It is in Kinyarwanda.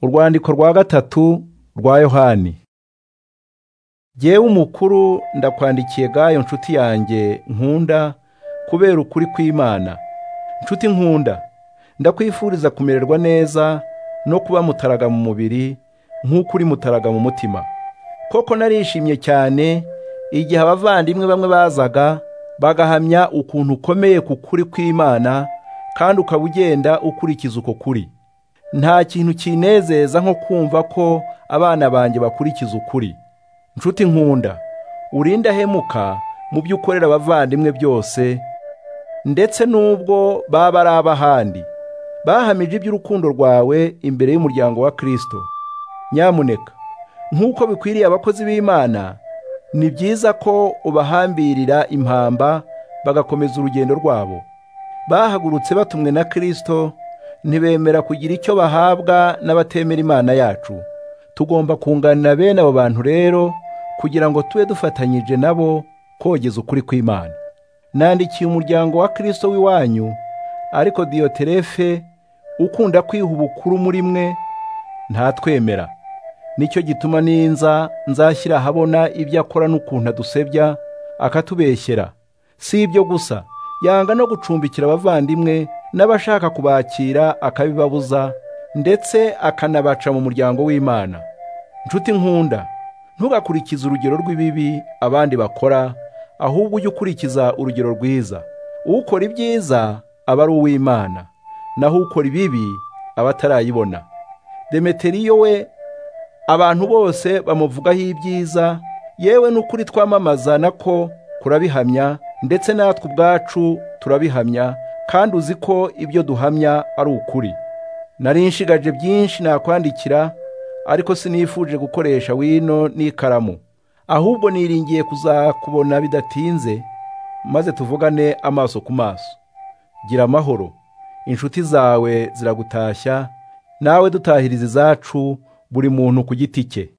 urwandiko rwa gatatu rwa yohani yewe umukuru ndakwandikiye gayo nshuti yanjye nkunda kubera ukuri kw'imana nshuti nkunda ndakwifuriza kumererwa neza no kuba mutaraga mu mubiri nk'uko uri mutaraga mu mutima koko narishimye cyane igihe abavandimwe bamwe bazaga bagahamya ukuntu ukomeye ku kuri kw'imana kandi ukaba ugenda ukurikiza uko kuri nta kintu kinezeza nko kumva ko abana banjye bakurikiza ukuri nshuti nkunda urinda hemuka mu byo ukorera abavandimwe byose ndetse n'ubwo baba ari ab'ahandi bahamije iby'urukundo rwawe imbere y'umuryango wa kirisito nyamuneka nk'uko bikwiriye abakozi b'imana ni byiza ko ubahambirira impamba bagakomeza urugendo rwabo bahagurutse batumwe na kirisito ntibemera kugira icyo bahabwa n'abatemera imana yacu tugomba kunganira bene abo bantu rero kugira ngo tube dufatanyije nabo kogeza ukuri kw'imana nandikiye umuryango wa kirisito w'iwanyu ariko diyoterefe ukunda kwiha ubukuru muri mwe ntatwemera nicyo gituma ninza nzashyira ahabona ibyo akora n'ukuntu adusebya akatubeshyera si ibyo gusa yanga no gucumbikira abavandimwe n'abashaka kubakira akabibabuza ndetse akanabaca mu muryango w'imana nshuti nkunda ntugakurikize urugero rw'ibibi abandi bakora ahubwo ujye ukurikiza urugero rwiza ukora ibyiza aba ari uw'imana naho ukora ibibi aba atarayibona demeteriyo we abantu bose bamuvugaho ibyiza yewe n'ukuri twamamaza nako kurabihamya ndetse natwe ubwacu turabihamya kandi uzi ko ibyo duhamya ari ukuri nari nshigaje byinshi nakwandikira ariko sinifuje gukoresha wino n'ikaramu ahubwo niringiye kuzakubona bidatinze maze tuvugane amaso ku maso gira amahoro inshuti zawe ziragutashya nawe dutahiriza izacu buri muntu ku giti cye